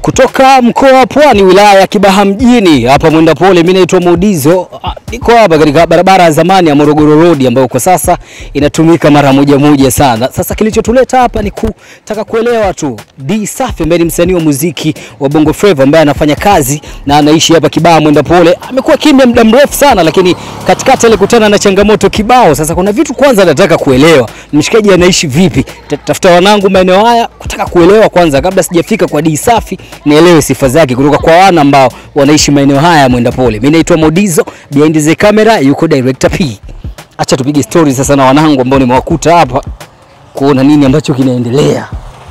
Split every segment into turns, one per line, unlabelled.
Kutoka mkoa wa Pwani, wilaya ya Kibaha mjini, hapa mwenda pole. Mimi naitwa Modizo, Ah, niko hapa katika barabara ya zamani ya Morogoro Road ambayo kwa sasa inatumika mara moja moja sana. Sasa kilichotuleta hapa ni kutaka kuelewa tu D Safi ambaye ni msanii wa muziki wa Bongo Flava ambaye anafanya kazi na anaishi hapa Kibaha mwenda pole. Amekuwa kimya muda mrefu sana, lakini katikati alikutana na changamoto kibao. Sasa kuna vitu kwanza nataka kuelewa, mshikaji anaishi vipi? Tafuta wanangu maeneo haya kutaka kuelewa kwanza, kabla sijafika kwa D Safi, nielewe sifa zake kutoka kwa wana ambao wanaishi maeneo haya ya mwenda pole. Mimi naitwa Modizo, behind the camera yuko director P. Acha tupige story sasa na wanangu ambao nimewakuta hapa kuona nini ambacho kinaendelea.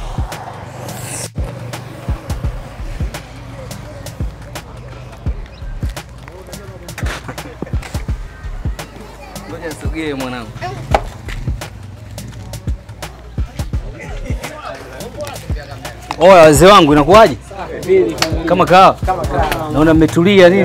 Ngoja nisogee mwanangu. Oya wazee wangu inakuwaje? Kama kawa. Naona mmetulia nini?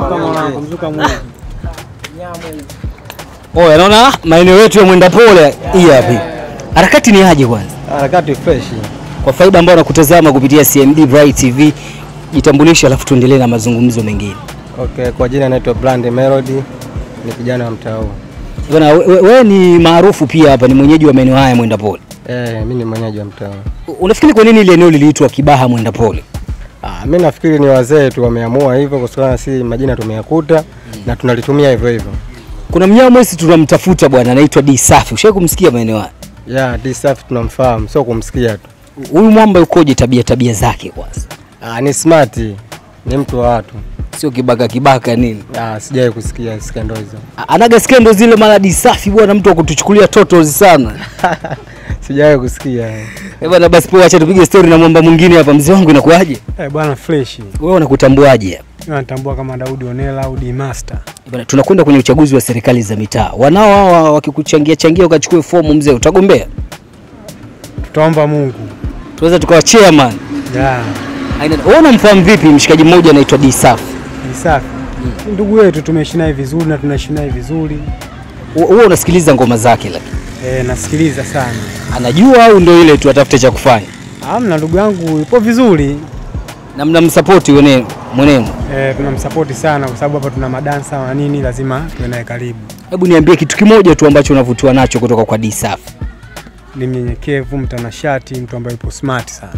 Oya naona maeneo yetu ya mwenda pole hii hapa. Harakati ni aje kwanza?
Harakati fresh.
Kwa faida ambao wanakutazama kupitia CMD Bright TV, jitambulishe alafu tuendelee na mazungumzo mengine.
Okay, kwa jina naitwa Brand Melody, ni kijana wa mtaa huu.
Bwana wewe we, we ni maarufu pia hapa, ni mwenyeji wa maeneo haya mwenda pole.
Eh, mimi ni mwenyeji wa mtaa huu.
Unafikiri kwa nini ile eneo liliitwa Kibaha mwenda pole?
Ah, mimi nafikiri ni wazee tu wameamua hivyo kwa sababu si majina tumeyakuta na tunalitumia hivyo hivyo.
Kuna mnyama mwezi tunamtafuta bwana, anaitwa D Safi. Ushawahi kumsikia maeneo haya?
Yeah, D Safi tunamfahamu, sio kumsikia tu.
Huyu mwamba ukoje tabia tabia zake kwanza?
Ah, ni smart, ni mtu wa watu.
Sio kibaka kibaka nini?
Ah, sijawahi kusikia skendo hizo.
A- Anaga skendo zile mara D Safi bwana, mtu wa kutuchukulia totos sana.
sijawahi kusikia.
Eh bwana, basi poa, acha tupige story na mwamba mwingine hapa. Mzee wangu inakuaje?
Eh, bwana fresh.
Wewe unakutambuaje hapa?
Mimi natambua kama Daudi Onela au D Master.
Eh bwana, tunakwenda kwenye uchaguzi wa serikali za mitaa. Wanao hawa wakikuchangia changia ukachukue fomu, mzee, utagombea?
Tutaomba Mungu.
Tunaweza tukawa chairman.
Yeah.
Aina, wewe unamfahamu vipi mshikaji mmoja anaitwa D Safi?
Ni safi. Ndugu yetu tumeishi naye vizuri na tunaishi naye vizuri.
Wewe unasikiliza ngoma zake lakini
Eh, nasikiliza sana.
anajua au ndio ile tu atafute cha kufanya?
Amna ndugu yangu yupo vizuri.
Na mnamsapoti wenyewe mwenenu.
Eh, tunamsapoti sana kwa sababu hapa tuna madansa na nini lazima tuwe naye karibu.
Hebu niambie kitu kimoja tu ambacho unavutiwa nacho kutoka kwa D Safi.
Ni mnyenyekevu, mtanashati, mtu ambaye yupo smart sana.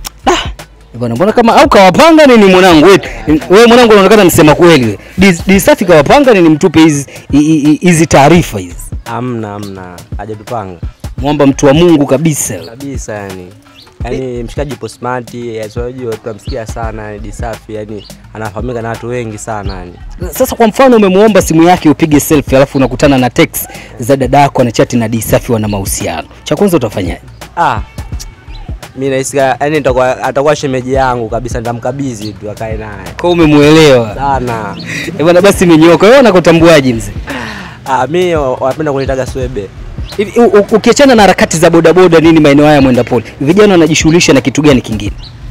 Eh Bwana, mbona kama au kawapanga nini mwanangu wewe? Wewe mwanangu unaonekana msema kweli wewe. D- D Safi kawapanga nini mtupe hizi hi- hi- hizi taarifa hizi?
Amna, amna, hajatupanga
Mwamba mtu wa Mungu kabisa.
kabisa yani. Yani mshikaji yupo smart, unajua tunamsikia sana yani Disafi, yani anafahamika na watu wengi sana yani.
Sasa kwa mfano umemuomba simu yake upige selfie alafu unakutana na text za dada yako anachati na D Safi wana mahusiano. Cha kwanza utafanyaje?
Ah, mimi nahisi yani nitakuwa atakuwa shemeji yangu kabisa, nitamkabidhi tu akae naye
Kwa umemuelewa.
sana.
Eh bwana, basi imenyoka. Wewe unakutambuaje mzee?
Ah, mimi wanapenda kunitaga swebe.
Hivi u- u- ukiachana na harakati za bodaboda nini maeneo haya mwenda pole, vijana wanajishughulisha na kitu gani kingine?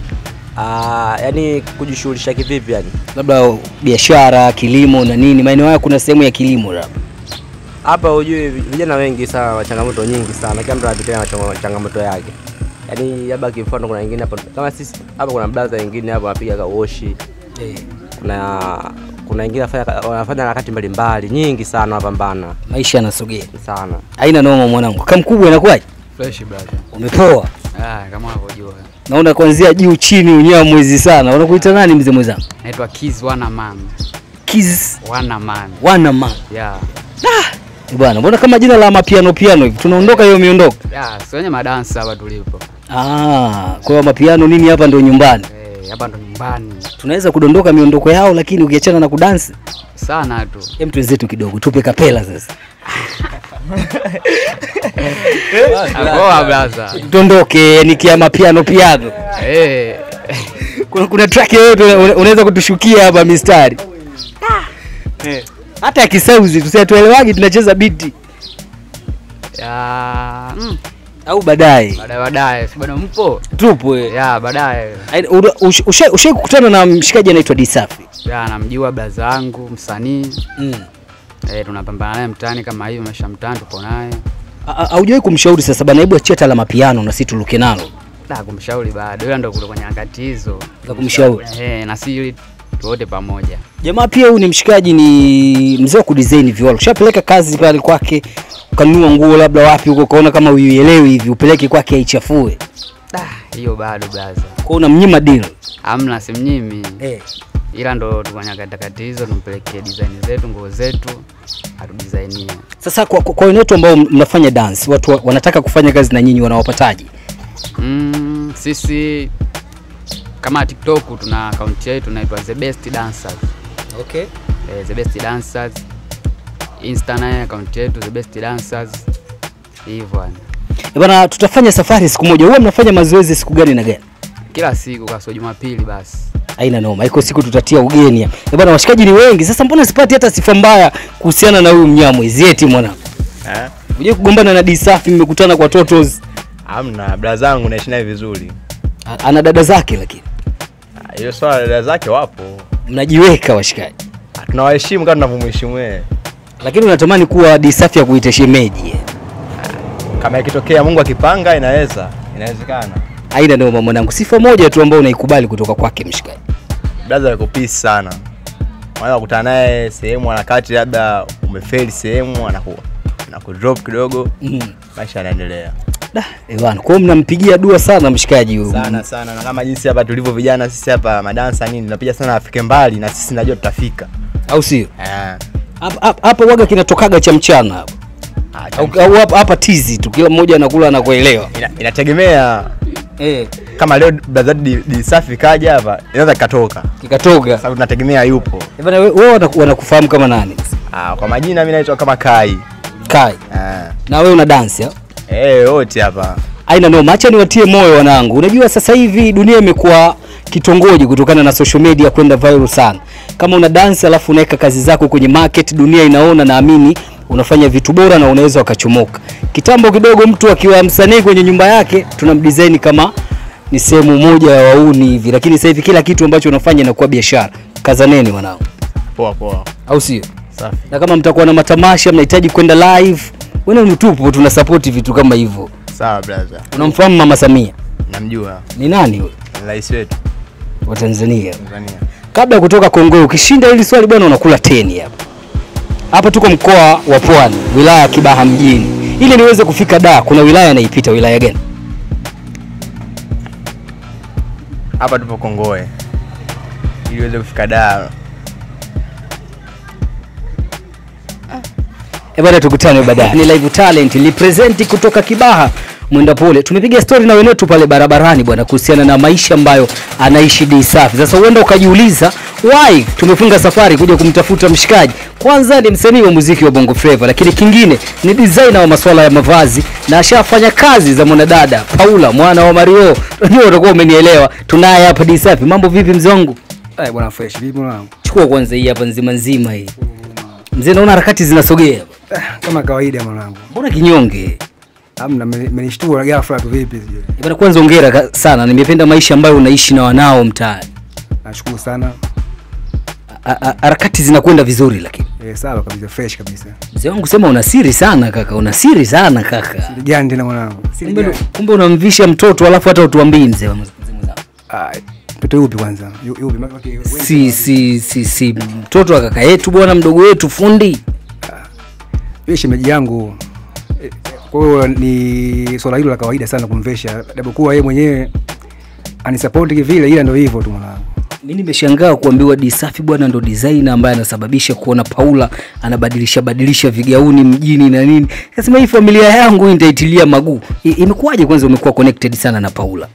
Ah, yani kujishughulisha kivipi yani?
Labda biashara, kilimo na nini? Maeneo haya kuna sehemu ya kilimo labda.
Hapa hujui vijana wengi sana wa changamoto nyingi sana, kila mtu anapitia na changa- changamoto yake. Yaani labda kimfano, kuna wengine hapa kama sisi hapa, kuna blaza wengine hapa wanapiga kawoshi, kuna kuna wengine wanafanya wanafanya harakati mbalimbali nyingi sana, wanapambana
Maisha yanasogea.
sana.
Haina noma mwanangu. Kama mkubwa inakuwaje?
Fresh brother.
Umepoa.
Ah, kama unavyojua.
Naona kuanzia juu chini unyaa mwezi sana. Unakuita nani mzee mwenzangu?
Naitwa Kiz Wana Man.
Kiz
Wana Man.
wana man.
Yeah.
Eh Bwana, mbona kama jina la mapiano piano hivi? Tunaondoka hiyo miondoko.
Yeah, si wenye madansa hapa tulipo.
Ah, kwa hiyo mapiano nini hapa ndio nyumbani.
Eh, hapa ndo nyumbani.
Tunaweza kudondoka miondoko yao lakini ukiachana na kudansi,
Sana tu.
hem tuenzetu kidogo, tupe kapela sasa.
Akoa blaza.
Tuondoke ni kia mapiano piano.
Eh.
Kuna, kuna track yoyote una- unaweza kutushukia hapa mistari? Eh. Hata ya kisauzi tusiatuelewagi tunacheza biti
Ya, mm,
au baadaye
baadaye baadaye. Si bado mpo?
tupo eh.
Ya, baadaye.
Ai- ura- ush- Ushai ushai kukutana na mshikaji anaitwa Disafi?
Ya, namjua blaza wangu msanii.
Mm.
Eh, tunapambana naye mtaani kama hivyo, maisha mtaani tupo naye.
A- a- Haujawahi kumshauri sasa bana, hebu achia hata la mapiano na sisi tuluke nalo.
Da, kumshauri bado, ila ndo kule kwenye nyakati hizo
Za kumshauri.
eh, na si tuote pamoja.
Jamaa pia huyu ni mshikaji, ni mzee wa kudesign viwalo. Ushapeleka kazi pale kwake, ukanunua nguo labda wapi huko, ukaona kama uielewi hivi, upeleke kwake aichafue,
Da, hiyo bado blaza,
kwa unamnyima deal
amna simnyimi
eh.
ila ndo tuko kwenye nyakati hizo, tumpelekee design zetu, nguo zetu atudisainie.
Sasa kwa, kwa, kwa wenetu ambao mnafanya dance, watu wa- wanataka kufanya kazi na nyinyi, wanawapataje?
Mm, sisi kama TikTok tuna akaunti yetu inaitwa The Best Dancers.
Okay.
Eh, The Best Dancers. Insta naye akaunti yetu The Best Dancers. Hivyo yani.
Eh, Bana, tutafanya safari siku moja. Huwa mnafanya mazoezi siku gani na gani?
Kila siku kasoro Jumapili basi.
Haina noma, iko siku tutatia ugeni hapa. Eh, bana, washikaji ni wengi. Sasa mbona sipati hata sifa mbaya kuhusiana na huyu mnyamwezi eti mwanangu?
Eh?
Uje kugombana na Disafi, mmekutana kwa Totos.
Hamna, bra zangu naishi naye vizuri.
A- Ana dada zake lakini
Ah, Hiyo swala dada zake wapo.
mnajiweka washikaji.
Ah, Tunawaheshimu kama tunavyomheshimu yeye.
Lakini unatamani kuwa Disafi ya kuita shemeji. eh.
Kama ikitokea Mungu akipanga inaweza, inawezekana.
Haina noma mwanangu. Sifa moja tu ambayo unaikubali kutoka kwake mshikaji.
Brother yuko peace sana. Unaweza kukutana naye sehemu anakati labda umefeli sehemu anaku anakudrop kidogo,
Mm.
maisha yanaendelea.
Da, eh bana, kwa hiyo mnampigia dua sana mshikaji huyu.
Sana sana na kama jinsi hapa tulivyo vijana sisi hapa madansa nini tunapiga sana afike mbali na sisi najua tutafika.
Au sio?
Eh.
Hapa hapa- hapa waga kinatokaga cha mchana hapa.
Ah,
Au au hapa hapa tizi tu kila mmoja anakula na kuelewa.
ina, inategemea
Eh,
kama leo brother di, di safi kaja hapa inaweza kikatoka
kikatoka.
sababu tunategemea yupo
Eh bana, we- wewe wanaku- wanakufahamu kama nani?
ah, kwa majina mimi naitwa kama Kai
Kai.
ah.
Na wewe una dance ya?
eh wote hapa
Aina noma, acha niwatie moyo wanangu. Unajua sasa hivi dunia imekuwa kitongoji kutokana na social media kwenda viral sana. Kama una dance alafu unaweka kazi zako kwenye market, dunia inaona, naamini unafanya vitu bora na unaweza wakachomoka. Kitambo kidogo, mtu akiwa msanii kwenye nyumba yake tunamdesign kama ni sehemu moja ya wauni hivi, lakini sasa hivi kila kitu ambacho unafanya inakuwa biashara. Kazaneni wanangu,
poa poa
au sio?
safi
Na kama mtakuwa na matamasha, mnahitaji kwenda live, wewe mtupo, tuna support vitu kama hivyo.
sawa brother
Unamfahamu Mama Samia
namjua
ni nani huyo
ni rais wetu
wa Tanzania?
Tanzania
Kabla ya kutoka Kongo, ukishinda hili swali bwana, unakula teni hapa hapa. Tuko mkoa wa Pwani, wilaya ya Kibaha mjini. Ili niweze kufika da, kuna wilaya inaipita. Wilaya gani?
hapa tupo Kongoe ili uweze kufika Dar
Eh bwana, tukutane baadaye. Ni live talent represent kutoka Kibaha mwenda pole. Tumepiga story na wenetu pale barabarani bwana, kuhusiana na maisha ambayo anaishi Dee Safi. Sasa huenda ukajiuliza why tumefunga safari kuja kumtafuta mshikaji. Kwanza ni msanii wa muziki wa Bongo Flava, lakini kingine ni designer wa masuala ya mavazi na ashafanya kazi za mwanadada Paula mwana wa Mario. Ndio utakuwa umenielewa. Tunaye hapa Dee Safi. Mambo vipi mzee wangu?
Eh, bwana fresh vipi mwanangu?
Chukua kwanza hii hapa nzima nzima hii. Mzee, naona harakati zinasogea.
Eh, kama kawaida mwanangu.
Mbona kinyonge?
Amna me- menishtua ghafla tu vipi sijui.
Eh, Bwana, kwanza hongera ka- sana, nimependa maisha ambayo unaishi na wanao mtaani.
Nashukuru sana.
A- a- Harakati zinakwenda vizuri, lakini
Eh, sawa kabisa fresh kabisa.
mzee wangu sema una siri sana kaka, una siri sana kaka.
Siri gani tena mwanangu? Siri
Kumbe,
gani?
kumbe unamvisha mtoto alafu hata utuambii mzee wa mzee mwenzangu.
Ah, mtoto yupi kwanza? Yu- Yupi? Maki- maki- wengi
Si si si si mtoto wa kaka yetu bwana, mdogo wetu fundi.
Yule shemeji yangu. Eh, Kwa hiyo ni swala hilo la kawaida sana kumvesha, japokuwa yeye mwenyewe anisapoti kivile, ila ndio hivyo tu mwanangu.
Mimi nimeshangaa kuambiwa Dee Safi bwana ndo designer ambaye anasababisha kuona Paula anabadilisha badilisha vigauni mjini na nini. Kasema hii familia yangu hii nitaitilia maguu. I- Imekuwaje kwanza umekuwa connected sana na Paula?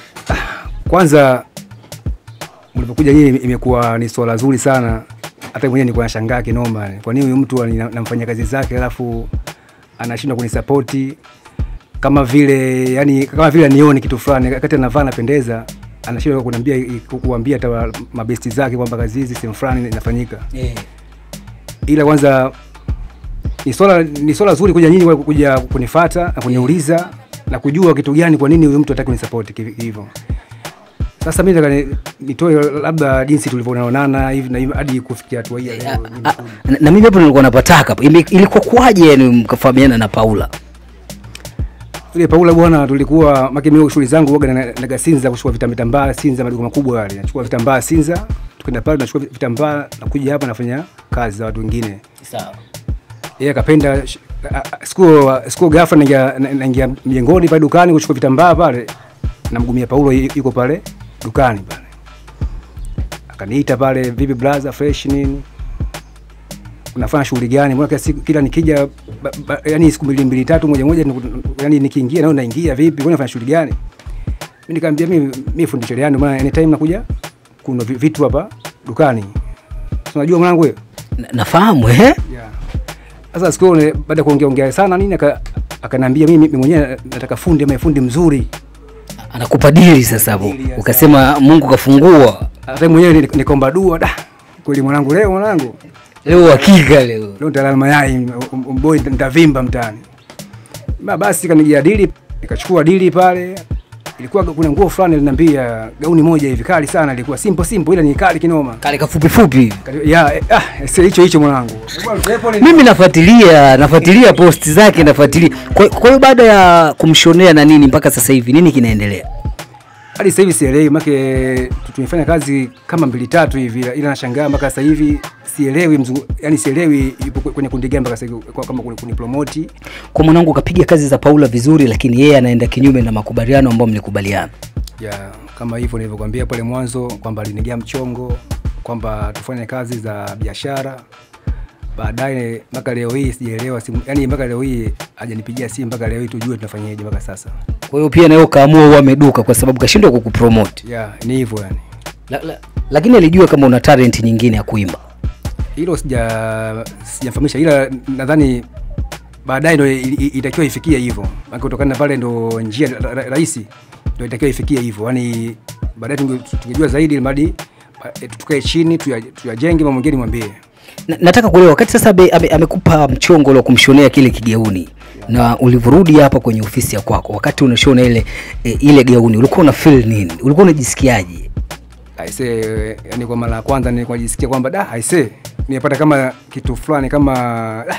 Kwanza mlipokuja nyinyi imekuwa ni swala zuri sana, hata mwenyewe nilikuwa nashangaa kinoma, yani. kwa nini huyu mtu ani- namfanyia kazi zake alafu anashindwa kunisapoti kama vile yani, kama vile anione kitu fulani, wakati anavaa anapendeza, anashindwa kuniambia kuambia hata wa- mabesti zake kwamba kazi hizi sehemu fulani inafanyika.
Eh.
Ila kwanza ni swala ni swala zuri kuja nyinyi kuja kunifuata na kuniuliza na kujua kitu gani, kwa nini huyu mtu hataki kunisapoti kivi- hivyo. Sasa mimi nataka ni- nitoe labda jinsi tulivyoonana hivi na hivi hadi kufikia hatua hii ya leo.
Ah, na, na mimi hapo nilikuwa napataka hapo. Ime- Ilikuwa kwaje yani mkafahamiana na Paula?
Yule Paula bwana, tulikuwa maki mimi shughuli zangu waga na naga Sinza kuchukua vitambaa vitambaa Sinza, maduka makubwa yale. Nachukua vitambaa Sinza, tukaenda pale tunachukua vitambaa na kuja hapa nafanya kazi za watu wengine.
Sawa.
Yeye akapenda sh- a- a- siku siku ghafla naingia na- naingia mjengoni pale dukani kuchukua vitambaa pale. Namgumia Paulo yu- yuko pale dukani pale. Akaniita pale, vipi brother fresh nini? unafanya shughuli gani? Mbona kila siku kila nikija ba, ba, yani siku mbili mbili tatu moja moja niku- yani nikiingia nao naingia vipi? Mbona unafanya shughuli gani? Mimi nikamwambia mimi mimi fundi cherehani, maana anytime nakuja kuna vi- vitu hapa dukani. Si Unajua mwanangu wewe?
Na- Nafahamu eh?
Yeah. Sasa siku ile baada ya kuongea ongea sana nini aka akaniambia mimi mimi mwenyewe nataka fundi ama fundi mzuri.
Anakupa dili sasa hapo.
Dili, yes.
Ukasema Mungu kafungua.
Hata mimi mwenyewe ni- nikaomba dua da. Kweli mwanangu leo mwanangu
Leo hakika leo.
leo nitalala mayai mboi nitavimba mtaani. Ba basi kanijia dili, nikachukua dili pale. Ilikuwa kuna nguo fulani linambia gauni moja hivi kali sana, ilikuwa simple simple, ila ni kali kinoma.
Kale kafupi fupi.
Kati- Ya eh, ah, sio hicho hicho mwanangu.
Mimi nafuatilia, nafuatilia posti zake, nafuatilia. Kwa kwa hiyo baada ya kumshonea na nini mpaka sasa hivi nini kinaendelea?
Hadi sasa hivi sielewi, make tumefanya kazi kama mbili tatu hivi, ila nashangaa mpaka sasa hivi sielewi mzungu, yani sielewi yupo kwenye kundi gani mpaka sasa hivi kwa- kama kuni, kuni promote.
Kwa mwanangu kapiga kazi za Paula vizuri, lakini yeye anaenda kinyume na makubaliano ambayo mlikubaliana.
ya kama hivyo nilivyokuambia pale mwanzo kwamba alinigia mchongo kwamba tufanye kazi za biashara baadaye mpaka leo hii sijaelewa simu yani mpaka leo hii hajanipigia simu mpaka leo hii tujue tunafanyaje mpaka sasa
Kwa hiyo pia nawe ukaamua uwe ameduka kwa sababu kashindwa kukupromote.
ya ni hivyo yani
La, la, lakini alijua kama una talent nyingine ya kuimba.
hilo sija sijamfahamisha ila nadhani baadaye ndo i- i- itakiwa ifikie hivyo maana kutokana na pale ndo njia ra- ra- rahisi ndo itakiwa ifikie hivyo yani baadaye tunge- tungejua zaidi ili mradi eh, tukae chini tuya- tuyajenge mambo mengine nimwambie
Na, nataka kuelewa wakati sasa ame, ame, amekupa mchongo wa kumshonea kile kigauni na ulivyorudi hapa kwenye ofisi ya kwako, wakati unashona ile e, ile gauni ulikuwa una feel nini? Ulikuwa unajisikiaje?
aise yani kwa mara ya kwanza nilikuwa najisikia kwamba da aise nimepata kama kitu fulani kama da,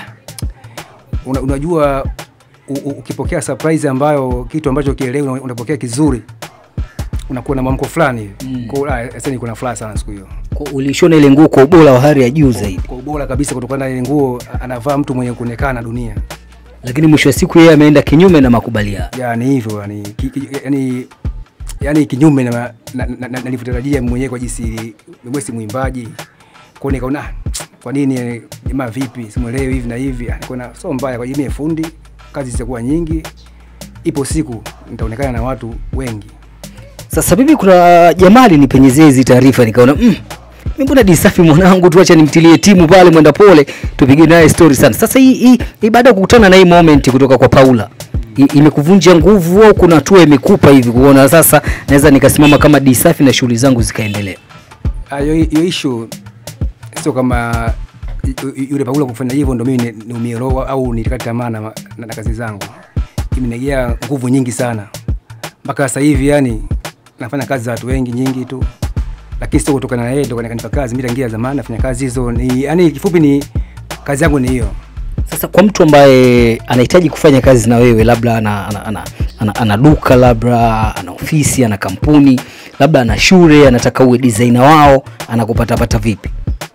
una, unajua u, u, ukipokea surprise ambayo kitu ambacho kielewi una- unapokea kizuri unakuwa na mwamko fulani hivi mm. kwa hiyo aise nilikuwa na furaha sana siku hiyo
Kwa- Ulishona ile nguo kwa ubora wa hali ya juu zaidi,
kwa ubora kabisa kutokana na ile nguo anavaa mtu mwenye kuonekana dunia
lakini mwisho wa siku yeye ameenda kinyume na makubaliano.
yani hivyo yani ki, ki, yani yani kinyume na na- na- na- na- nilivyotarajia mwenyewe kwa jinsi mimi si mwimbaji kwa nikaona "Ah, kwa nini jamaa vipi simuelewi hivi na hivi Ah, nikaona sio mbaya kwa jamii fundi kazi zitakuwa nyingi ipo siku nitaonekana na watu wengi
Sasa bibi, kuna jamaa alinipenyezea hizi taarifa, nikaona mm, mimi mbona Disafi mwanangu, tuacha nimtilie timu pale mwenda pole, tupige naye story sana. Sasa hii hii, hii baada ya kukutana na hii moment kutoka kwa Paula i- imekuvunja nguvu au kuna hatua imekupa hivi kuona sasa naweza nikasimama kama Disafi na shughuli zangu zikaendelea?
Ah, hiyo hiyo issue sio kama yu- yu- yule Paulo kufanya hivyo ndo mimi ni- niumie roho au nilikata tamaa na, na, na kazi zangu. Imenegea nguvu nyingi sana mpaka sasa hivi, yani nafanya kazi za watu wengi nyingi tu, lakini sio kutokana na yeye ndo kanipa kazi. Mimi tangia zamani nafanya kazi hizo, ni yani kifupi ni kazi yangu ni hiyo.
Sasa kwa mtu ambaye anahitaji kufanya kazi na wewe, labda ana, ana, ana, ana, ana duka labda ana ofisi ana kampuni labda ana shule, anataka uwe designer wao, anakupatapata vipi?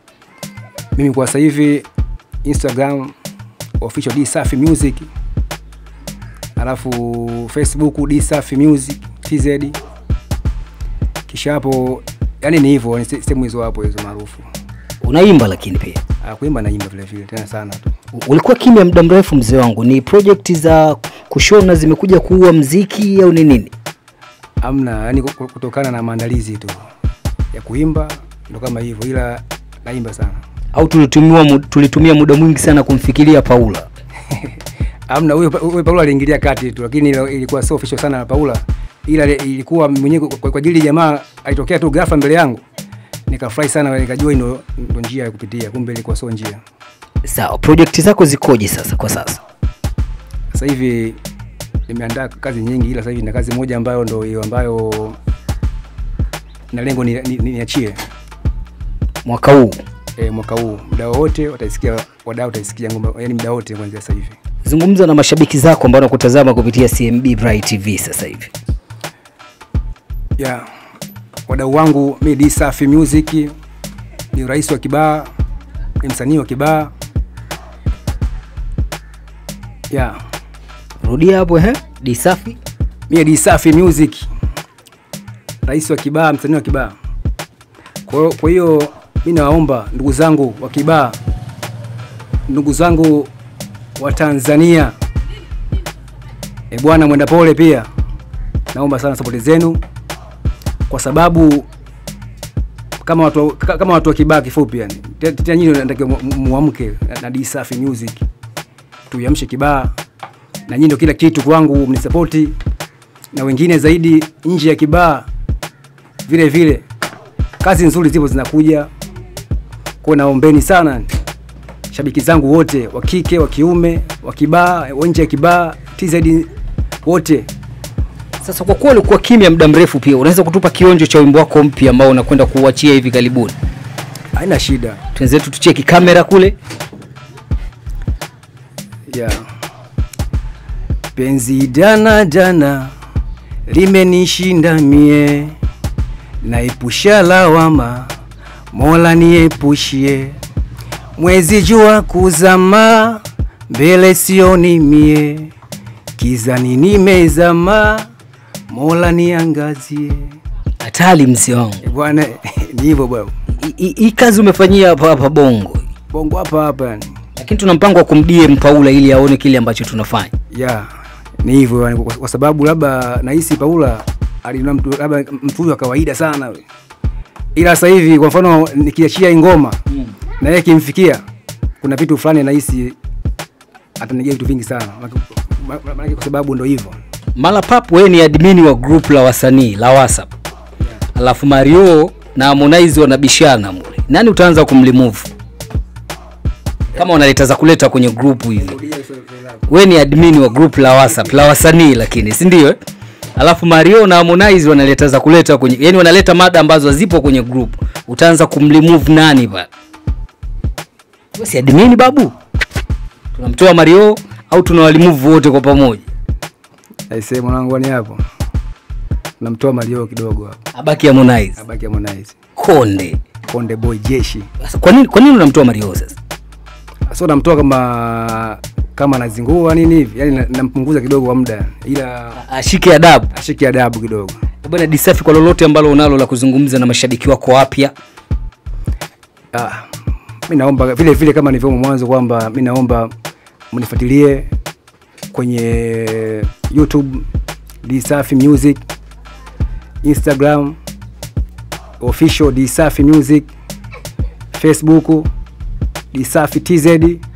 Mimi kwa sasa hivi Instagram official D Safi Music, alafu Facebook D Safi Music TZ, kisha hapo yani ni hivyo, ni se- sehemu hizo hapo hizo maarufu.
Unaimba lakini pia
Ah, kuimba naimba vile vile tena sana tu.
ulikuwa kimya muda mrefu mzee wangu, ni project za kushona zimekuja kuua mziki au ni nini?
Amna, yani ku- kutokana na maandalizi tu ya kuimba ndo kama hivyo, ila naimba sana.
Au tulitumia mu- tulitumia muda mwingi sana kumfikiria Paula?
Amna, huyo huyo Paula aliingilia kati tu, lakini ilo- ilikuwa sio official sana na Paula, ila ile- ilikuwa mwenyewe kwa kwa ajili ya jamaa alitokea tu ghafla mbele yangu, nikafurahi sana, nikajua ndo ndo njia ya kupitia, kumbe ilikuwa sio njia.
Sawa, project zako zikoje sasa kwa sasa?
Sasa hivi nimeandaa kazi nyingi, ila sasa hivi na kazi moja ambayo ndo hiyo ambayo na lengo ni- ni- ni- niachie
Mwaka huu
e, mwaka huu muda wote wataisikia, wadau wataisikia ngoma, yani muda wote kuanzia sasa hivi.
Zungumza na mashabiki zako ambao wanakutazama kupitia CMB Bright TV sasa hivi.
yeah. wadau wangu mi D Safi Music ni rais wa Kibaa, ni msanii wa Kibaa yeah.
Rudia hapo eh? Disafi.
mi D Safi Music, rais wa Kibaa, msanii wa Kibaa. Kwa hiyo- kwa hiyo mi nawaomba ndugu zangu wa Kibaa, ndugu zangu wa Tanzania, e bwana mwenda pole pia, naomba sana sapoti zenu kwa sababu kama watu, ka- kama watu wa Kibaa kifupi, yani Te- tena nyinyi natakiwa mu- mu- muamke na- na D Safi Music, tuiamshe Kibaa na nyinyi ndio kila kitu kwangu, mnisapoti na wengine zaidi nje ya Kibaa vile vile. Kazi nzuri zipo zinakuja, kwa naombeni sana shabiki zangu wote wa kike, wa kiume, wa Kibaa, wa nje ya Kibaa, TZ wote
Sasa kwa kuwa ulikuwa kimya muda mrefu, pia unaweza kutupa kionjo cha wimbo wako mpya ambao unakwenda kuuachia hivi karibuni?
haina shida
Twenzetu tucheki kamera kule.
yeah. Penzi dana dana limenishinda mie, naepusha lawama, Mola niepushie. Mwezi jua kuzama, mbele sioni mie, kizani nimezama, Mola niangazie.
Hatari mzee wangu.
Eh, Bwana ni hivyo bwana,
I- i- Hii kazi umefanyia hapa hapa Bongo,
bongo hapa hapa yani.
lakini tuna mpango wa kumdie Paula ili aone kile ambacho tunafanya.
ya ni hivyo yani, kwa, kwa sababu labda nahisi Paula alina mtu labda mtu huyu wa kawaida sana we. ila sasa hivi kwa mfano nikiachia hii ngoma mm. na yeye kimfikia kuna vitu fulani nahisi atanijia vitu vingi sana Maana- ma- maana kwa sababu ndo hivyo
Mala Pap, wewe ni admin wa group la wasanii la WhatsApp, alafu Mario na Harmonize wanabishana mule, nani utaanza kumlimove kama wanaleta za kuleta kwenye group hivi? Wewe ni admin wa group la WhatsApp la wasanii, lakini si ndio? eh? Alafu Mario na Harmonize wanaleta za kuleta kwenye, yani wanaleta mada ambazo zipo kwenye group, utaanza kumlimove nani pale? Wewe si admin babu? Tunamtoa Mario au tunawalimove wote kwa pamoja?
aisee mwanangu ni hapo namtoa Mario kidogo hapo
Abaki Harmonize.
abaki Harmonize
Konde.
Konde Boy jeshi
Sasa kwa nini kwa nini unamtoa Mario sasa?
so namtoa kama kama anazingua nini hivi yani na- nampunguza kidogo kwa muda ila
Ashike adabu.
ashike adabu kidogo
Bwana Disafi, kwa lolote ambalo unalo la kuzungumza na mashabiki wako wapya,
Ah, mi naomba vile vile kama nilivyomo mwanzo kwamba mi naomba mnifuatilie kwenye YouTube Dsafi Music, Instagram official Dsafi Music, Facebook Dsafi TZ.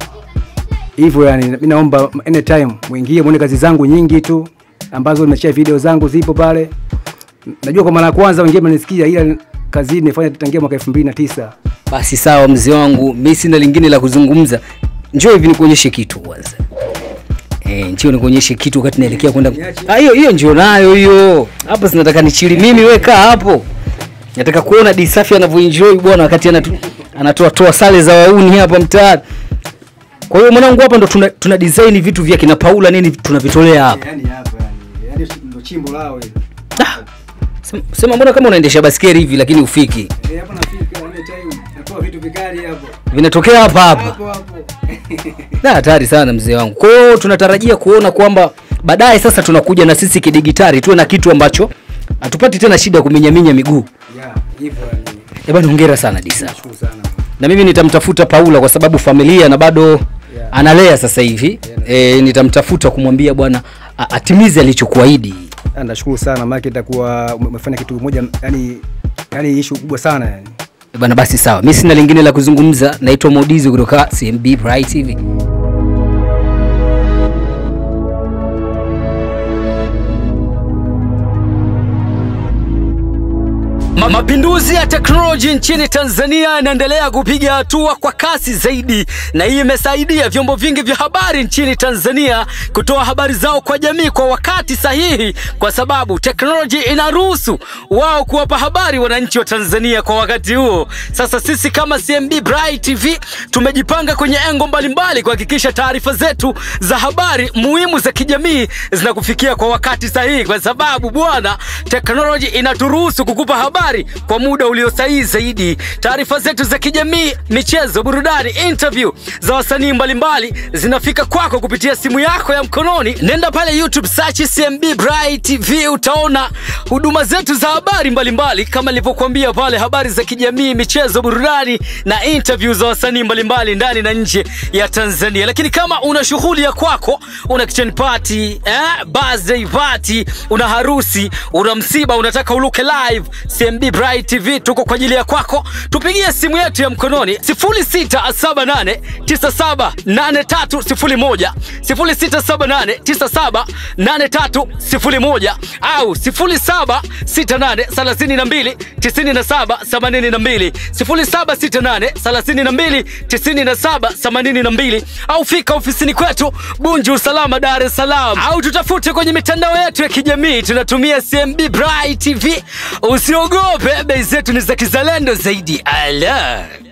Hivyo yani, mi naomba anytime mwingie muone kazi zangu nyingi tu ambazo nimeshia video zangu zipo pale. Najua kwa mara ya kwanza wengine mnanisikia, ila kazi hii nimefanya tangia mwaka 2009.
basi sawa, mzee wangu, mimi sina lingine la kuzungumza. Njoo hivi nikuonyeshe kitu kwanza. Eh, njoo nikuonyeshe kitu wakati naelekea kwenda. Ah, hiyo hiyo njoo nayo hiyo. Hapa sinataka nichili mimi, weka hapo. Nataka kuona Disafi anavyoenjoy bwana wakati anatu, anatoa toa sale za wauni hapa mtaani. Kwa hiyo mwanangu, hapa ndo tuna, tuna design vitu vya kina Paula nini tunavitolea hapa.
yani hapa yani, yani ndo chimbo lao hili.
Ah, sema- Sema mbona kama unaendesha baskeli hivi lakini ufiki.
Eh, hapa nafika any time natoa vitu vikali hapo.
Vinatokea hapa hapa.
Hapo hapo.
Na hatari sana mzee wangu. Kwa hiyo tunatarajia kuona kwamba baadaye sasa tunakuja na sisi kidigitali tuwe na kitu ambacho hatupati tena shida ya kuminyaminya miguu.
Yeah, hivyo yani.
Eh bwana, hongera sana Disa.
Nashukuru sana.
Na mimi nitamtafuta Paula kwa sababu familia na bado analea sasa hivi. E, nitamtafuta kumwambia bwana a- atimize alichokuahidi.
Ah, Nashukuru sana maana itakuwa ume- umefanya kitu moja yani yani issue kubwa sana yani.
Eh bwana, basi sawa. Mimi sina lingine la kuzungumza. Naitwa Modizi kutoka CMB Bright TV. Ma mapinduzi ya teknoloji nchini Tanzania yanaendelea kupiga hatua kwa kasi zaidi, na hii imesaidia vyombo vingi vya habari nchini Tanzania kutoa habari zao kwa jamii kwa wakati sahihi, kwa sababu teknoloji inaruhusu wao kuwapa habari wananchi wa Tanzania kwa wakati huo. Sasa sisi kama CMB Bright TV tumejipanga kwenye engo mbalimbali kuhakikisha taarifa zetu za habari muhimu za kijamii zinakufikia kwa wakati sahihi, kwa sababu bwana, teknoloji inaturuhusu kukupa habari kwa muda ulio sahihi zaidi. Taarifa zetu za kijamii, michezo, burudani, interview za wasanii mbalimbali zinafika kwako kupitia simu yako ya mkononi. Nenda pale YouTube search CMB Bright TV, utaona huduma zetu za habari mbalimbali kama nilivyokuambia pale, habari za kijamii, michezo, burudani na interview za wasanii mbalimbali ndani na nje ya Tanzania. Lakini kama una shughuli ya kwako, una kitchen party, eh, birthday party, una harusi, una msiba, unataka uluke live, CMB Bright TV tuko kwa ajili ya kwako. Tupigie simu yetu ya mkononi 0678978301 0678978301 au 0768329782 0768329782 au fika ofisini kwetu Bunju Usalama, Dar es Salaam, au tutafute kwenye mitandao yetu ya kijamii, tunatumia CMB Bright TV. Usiogope, bei zetu ni za kizalendo zaidi. Ala.